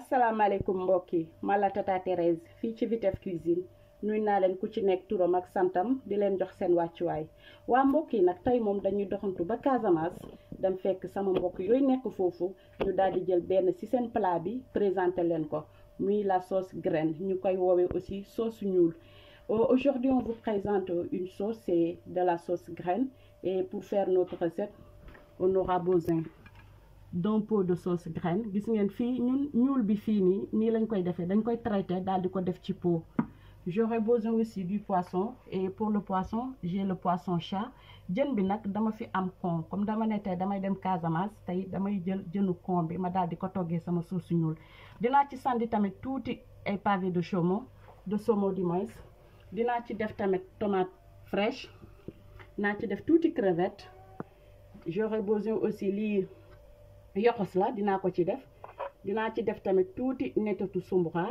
asalaamaaleykum mbokk yi man la tata Thérèse fii ci Vitef Cuisine nuy naa leen ku ci nekk turam ak santam di leen jox seen wàccuwaay waa mbokk yi nag tey moom dañuy doxantu ba Casamance dem fekk sama mbokk yooyu nekk foofu ñu daal di jël benn ci seen plat bi présenté leen ko muy la sauce graine ñu koy woowee aussi sauce ñuul aujourd'hui on vous présente une sauce c'est de la sauce graine et pour faire notre recette on aura besoin d'un pot de sauce graine gis ngeen fii ñun ñuul bi fii nii nii lañ koy defee dañ koy traité daal di ko def ci pot j'aurai besoin aussi du poisson et pour le poisson j'ai le poisson chat jën bi nag dama fi am con comme dama ne tey damay dem Casamance tey damay jël jënu con bi ma daal di ko toggee sama sauce ñuul dinaa ci sandi tamit tuuti ay pavé de saumon de saumon du moins dinaa ci def tamit tomate fraîche naa ci def tuuti crevette j'aurai besoin aussi lii yoxos la dinaa ko ci def dinaa ci def tamit tuuti nettatu sumbura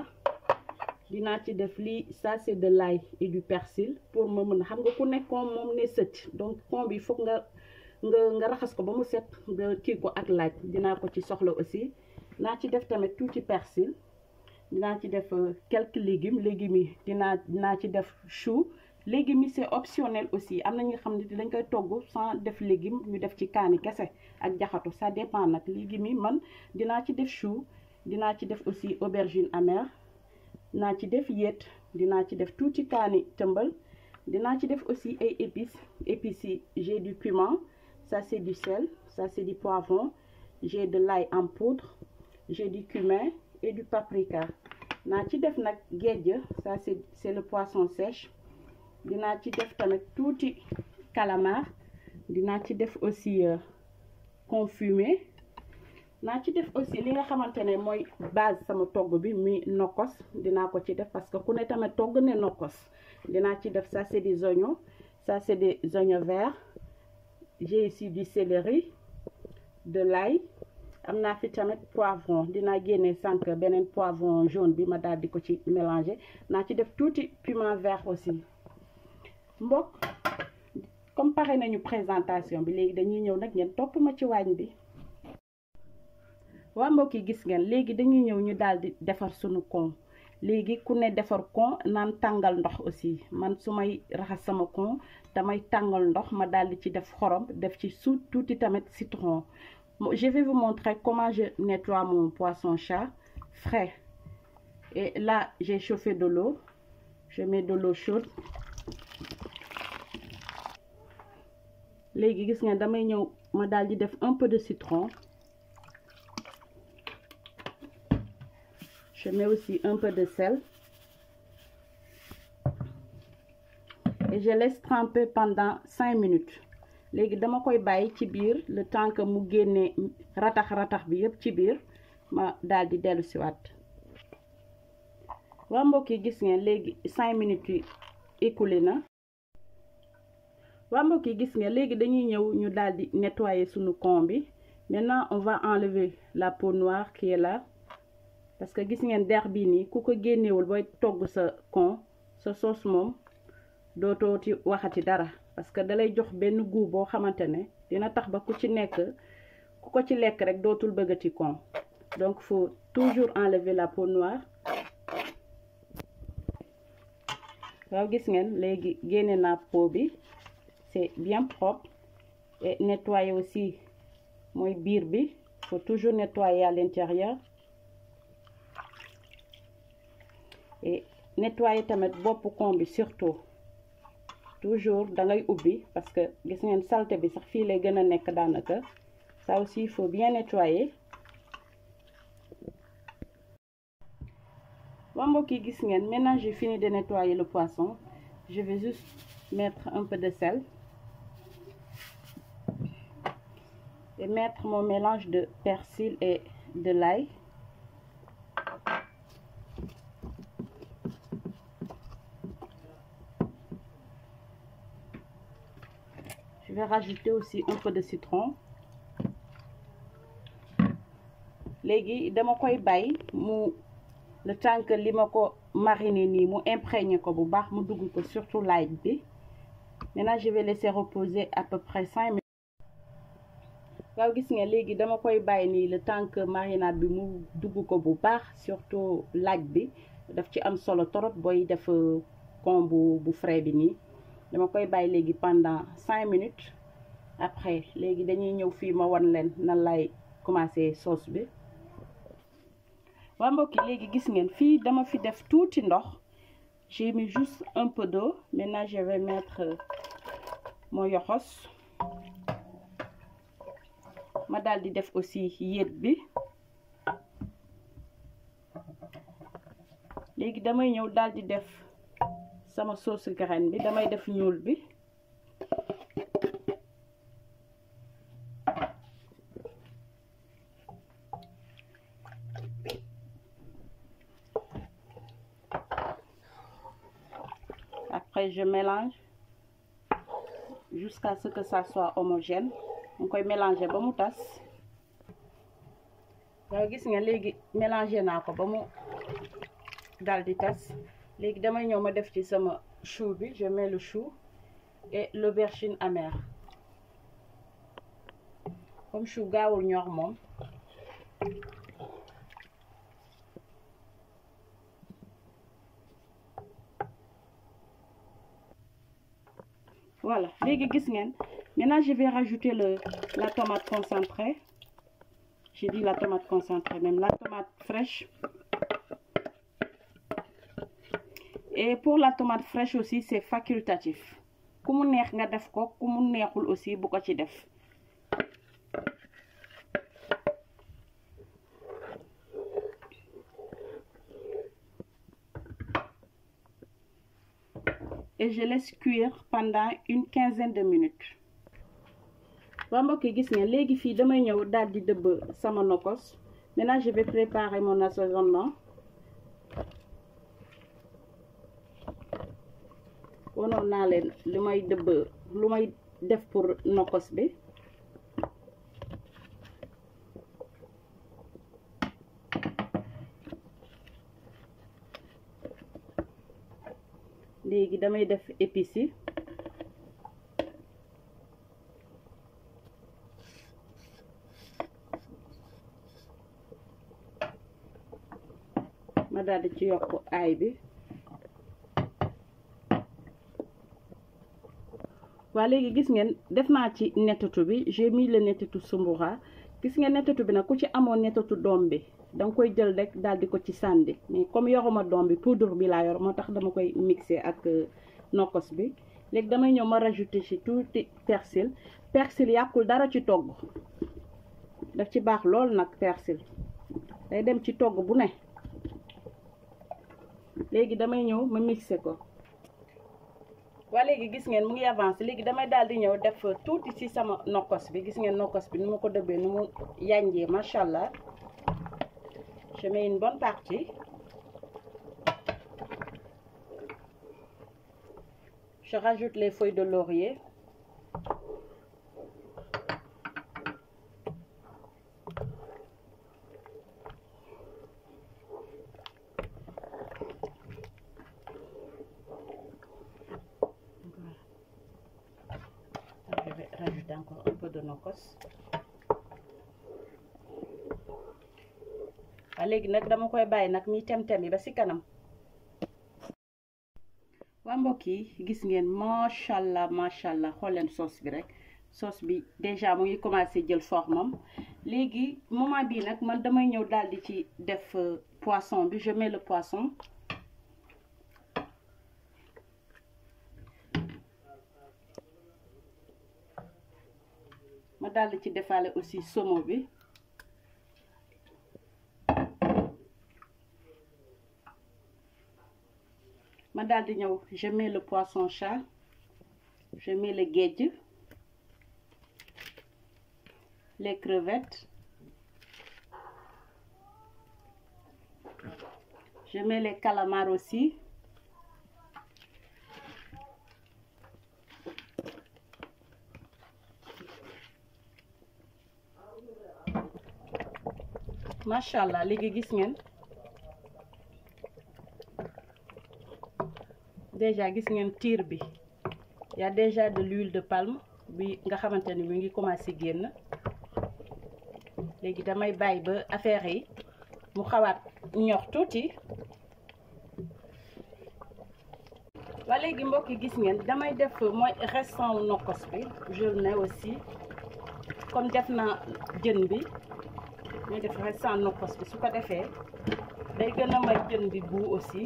dinaa ci def lii ça c'est de l'ail et du persil pour ma mën xam nga ku nekk kon moom ne sëcc donc kon bi foog nga nga nga raxas ko ba mu set nga kii ko ak laaj dinaa ko ci soxla aussi naa ci def tamit tuuti persil dinaa ci def quelques légumes légumes yi dinaa dinaa ci def chou légumes yi c'est optionnel aussi am na ñi nga xam ne dañ koy togg sans def légume ñu def ci kaani kese ak jaxatu ça dépend nag légumes yi man dinaa ci def chou dinaa ci def aussi aubergine amère dinaa ci def yéet dinaa ci def tuuti kaani tëmbal dinaa ci def aussi ay épices épices yi j'ai du cumin ça c'est du sel ça c'est du poivron j'ai de l'ail en poudre j'ai du cumin et du paprika naa ci def nag géej ça c'est c'est le poisson sèche dinaa ci def tamit tuuti calamar dinaa ci def aussi confumé naa ci def aussi li nga xamante ne mooy base sama togg bi muy nokkos dinaa ko ci def parce que ku ne tamit togg ne nokkos dinaa ci def ça c'est des oignons ça c'est des oignons verts j'ai ici du céleri de l'ail am naa fi tamit poivron dinaa génne sànq beneen poivron jaune bi ma daal di ko ci mélanger naa ci def tuuti piment vert aussi mbokk comme pare nañu présentation bi léegi dañuy ñëw nag ngeen topp ma ci waañ bi waa mbokk yi gis ngeen léegi dañuy ñëw ñu daal di defar sunu kon léegi ku ne defar kon naan tàngal ndox aussi man su may raxas sama kon damay tàngal ndox ma daal di ci def xorom def ci suut tuuti tamit citron je vais vous montrer comment je nettoie mon poisson chat frais et là j'ai chauffé de l'eau je mets de l'eau chaude léegi gis ngeen damay ñëw ma daal di def un peu de citron je mets aussi un peu de sel et je laisse tremper pendant cinq minutes léegi dama koy bàyyi ci biir le temps que mu génne ratax ratax bi yëpp ci biir ma daal di dellu si waat waa mbokk yi gis ngeen léegi cinq minutes yi écoulé na waa mbokk yi gis ngeen léegi dañuy ñëw ñu daal di nettoyer sunu con bi maintenant on va enlever la peau noire qui est là parce que gis ngeen der bii nii ku ko génnewul booy togg sa con sa sauce moom dootoo ci waxati dara parce que dalay jox benn goût boo xamante ne dina tax ba ku ci nekk ku ko ci lekk rek dootul bëggati con donc faut toujours enlever la peau noire waaw gis ngeen léegi génne naa peau bi c'est bien propre et nettoyer aussi mooy biir bi faut toujours nettoyer à l'intérieur et nettoyer tamit bopp con bi surtout toujours da ngay ubbi parce que gis ngeen saleté bi sax fii lay gën a nekk daanaka ça aussi il faut bien nettoyer waa mbokk yi gis ngeen maintenant j'ai fini de nettoyer le poisson je vais juste mettre un peu de sel et mettre mon mélange de persil et de l'ail je vais rajouter aussi un peu de citron léegi dama koy bàyyi mu le temps que li ma ko mariner nii mu imprégné ko bu baax mu dugg ko surtout l'ail bi maintenant je vais laisser reposer à peu près cinq minutes waaw gis nga léegi dama koy bàyyi nii le temps que marinade bi mu dugg ko bu baax surtout laaj bi daf ci am solo trop booy def con bu bu frais bi nii dama koy bàyyi léegi pendant cinq minutes après léegi dañuy ñëw fii ma wan leen nan lay commencer sauce bi waa mbokki léegi gis ngeen fii dama fi def tuuti ndox j'ai mis juste un peu d'eau maintenant je vais mettre mon yoxos ma daal di def aussi yéet bi léegi damay ñëw daal di def sama sauce graine bi damay def ñuul bi après je mélange jusqu'à ce que ça soit homogène mu koy mélanger ba mu tas waaw gis nga léegi mélanger naa ko ba mu dal di tas léegi damay ñëw ma def ci sama chou bi je mets le chou et l'aubergine amère comme chou gaawul ñor moom voilà léegi gis ngeen maintenant je vais rajouter le la tomate concentrée j'ai dit la tomate concentrée même la tomate fraîche et pour la tomate fraîche aussi c'est facultatif ku mu neex nga def ko ku mu neexul aussi bu ko ci def et je laisse cuire pendant une quinzaine de minutes waa mbokk yi gis ngeen léegi fii damay ñëw daal di dëbb sama nokos maintenant je vais préparer mon assaisonnement wanoon naa leen li may dëbb lu may def pour nokos bi léegi damay def épices yi ma daal di ci yokk aay bi waa léegi gis ngeen def naa ci nettatu bi j'ai mis le nettatu sumbura gis ngeen nettatu bi nag ku ci amoon nettatu doom bi danga koy jël rek daal di ko ci sànni mais comme yoruma doom bi poudre bi laa yor moo tax dama koy mixer ak nokkos bi léegi damay ñëw ma rajouter ci tuuti persil persil yàqul dara ci togg daf ci baax lool nag persil day dem ci togg bu ne léegi damay ñëw ma mixer ko waa léegi gis ngeen mu ngi avancé léegi damay daal di ñëw def tuuti ci sama nokkos bi gis ngeen nokkos bi nu ma ko dëbbee nu mu yànjee macha allah je mets une bonne partie je rajoute les feuilles de laurier je vais rajouter encore un peu de nokos waa léegi nag dama koy bàyyi nag mi tem-tem yi ba ci kanam waa mbokk yi gis ngeen macha allah macha allah xool leen sauce bi rek sauce bi déjà mu ngi commencé jël forme am léegi moment bii nag man damay ñëw daal di ci def poisson bi je mets le poisson ma daal di ci defaale aussi saumon bi ma daal di ñëw je mets le poisson chat je mets le géej les crevettes je mets les calamars aussi macha allah léegi gis ngeen déjà gis ngeen tiir bi y a déjà de l'huile de palme bi nga xamante ni mi ngi commencé génn léegi damay bàyyi ba affaire yi mu xawaat ñor tuuti waa léegi mbokk yi gis ngeen damay def mooy restant wu nokkos bi je mets aussi comme def na jën bi may def restant nokkos bi su ko defee day gën a may jën bi bu aussi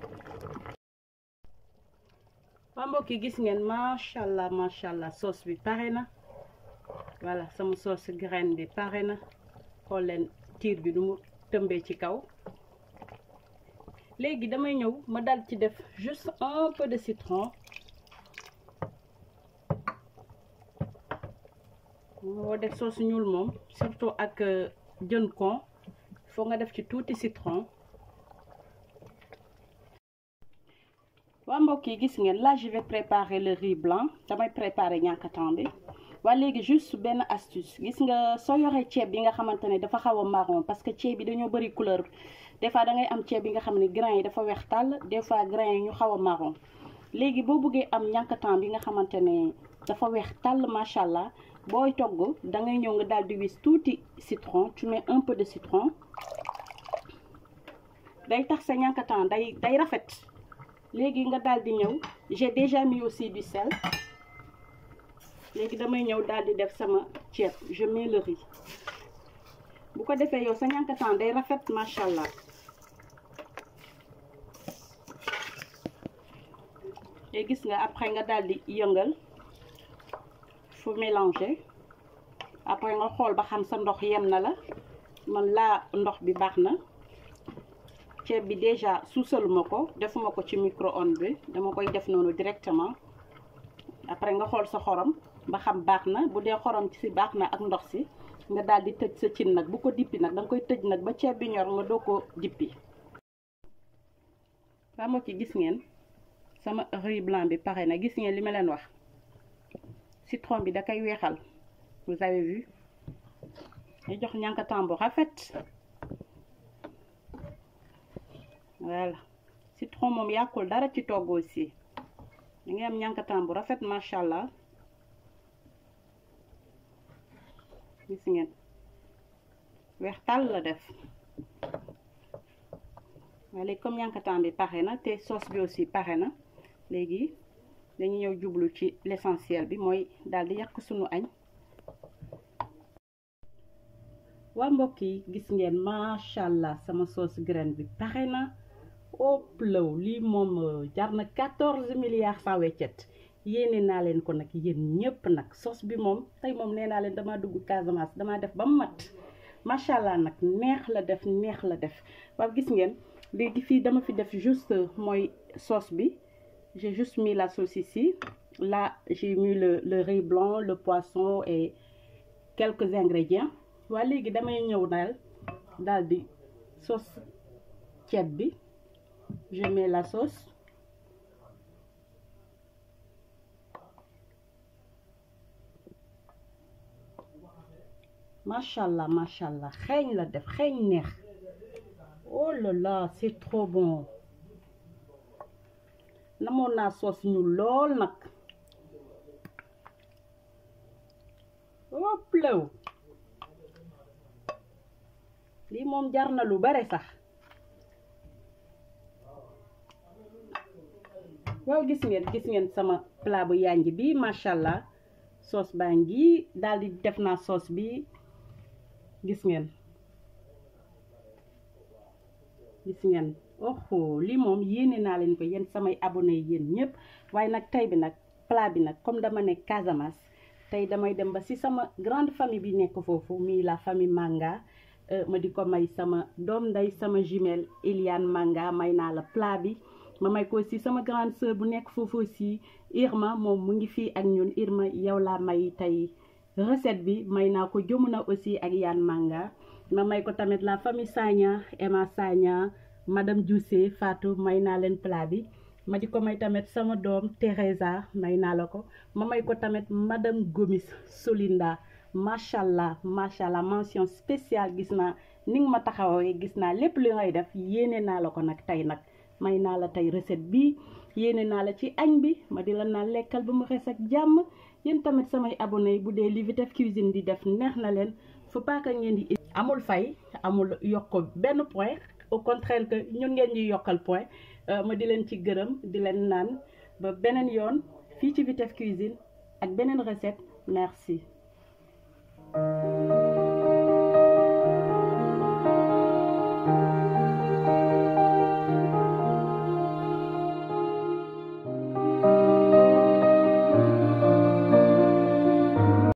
waa mbokk yi gis ngeen macha allah macha allah sauce bi pare na voilà sama sauce graine bi pare na xool leen tiir bi du mu tëmbee ci kaw léegi damay ñëw ma dal ci def juste un peu de citron moo def sauce ñuul moom surtout ak jën kon foo nga def ci tuuti citron waa mbokk yi gis ngeen là je vais préparer le riz blanc damay préparer ñànkatan bi waa léegi juste benn astuce gis nga soo yoree ceeb bi nga xamante ne dafa xaw a marron parce que ceeb bi dañoo bëri couleur des fois da ngay am ceeb bi nga xam ne grain yi dafa weex tàll des fois grain yi ñu xaw a marron léegi boo bëggee am ñànkatan bi nga xamante ne dafa weex tàll macha allah booy togg da ngay ñëw nga daal di wis tuuti citron tu mets un peu de citron day tax sa ñànkatan day day rafet léegi nga daal di ñëw j'ai déjà mis aussi du sel léegi damay ñëw daal di def sama ceeb je mets le riz bu ko defee yow sa ñànkatan day rafet macha allah et gis nga après nga daal di yëngal fu mélanger après nga xool ba xam sa ndox yem na la man laa ndox bi baax na ceeb bi déjà suusaluma ko defuma ko ci micro-ondes bi dama koy def noonu directement après nga xool sa xorom ba xam baax na bu dee xorom ci si baax na ak ndox si nga daal di tëj sa cin nag bu ko dippi nag danga koy tëj nag ba ceeb bi ñor nga doo ko dippi waa moo ci gis ngeen sama riz blanc bi pare na gis ngeen li ma leen wax citron bi da koy weexal vous avez vu day jox ñànkatan bu rafet voilà citron moom yàqul dara ci togg aussi da ngay am ñànkatan bu rafet macha allah gis ngeen weex tàll la def waaye léegi comme ñànkatan bi pare na te sauce bi aussi pare na léegi dañu ñëw jublu ci l'essentiel bi mooy daal di yàq sunu añ waa mbokk yi gis ngeen macha allah sama sauce graine bi pare na ëpp law lii moom jar na quatorze milliards sans weccet yéene naa leen ko nag yéen ñëpp nag sauce bi moom tey moom nee naa leen damaa dugg Casamance damaa def ba mu mat macha allah nag neex la def neex la def waaw gis ngeen léegi fii dama fi def juste mooy sauce bi j'ai juste mis la sauce ici là j'ai mis le le riz blanc le poisson et quelques ingrédients waa léegi damay ñëw daal daal di sauce ceeb bi je mets la sauce macha allah macha allah xeeñ la def xeeñ neex oh là là c'est trop bon namoon naa sauce ñu lool nag wopp law lii moom jar na lu bare sax waaw gis ngeen gis ngeen sama plat bu yànj bi macha allah sauce baa ngi daal di def naa sauce bi gis ngeen gis ngeen oho lii moom yéene naa leen ko yéen samay abonné yéen ñëpp waaye nag tey bi nag plat bi nag comme dama nekk Casamance tey damay dem ba ci sama grande famille bi nekk foofu mii la famille Manga ma di ko may sama doom nday sama jumelle Eliane Manga may naa la plat bi ma may ko aussi sama grande sœur bu nekk foofu aussi Irma moom mu ngi fii ak ñun Irma yow laa may tey recette bi may naa ko Jomuna aussi ak Yane Manga ma may ko tamit la famille Sagna Emma Sagna madame Diousé Fatou may naa leen plat bi ma di ko may tamit sama doom Teresa may naa la ko ma may ko tamit madame Gomis Solinda macha allah macha allah mention spéciale gis naa ni nga ma taxawee gis naa lépp li ngay def yéene naa la ko nag tey nag may naa la tey recette bi yéene naa la ci añ bi ma di la naan lekkal ba mu xees ak jàmm yéen tamit samay abonné bu dee li Vitef Cuisine di def neex na leen faut pas que ngeen di amul fay amul yokk benn point au contraire que ñun ngeen ñuy yokkal point ma di leen ci gërëm di leen naan ba beneen yoon fii ci Vitef Cuisine ak beneen recette merci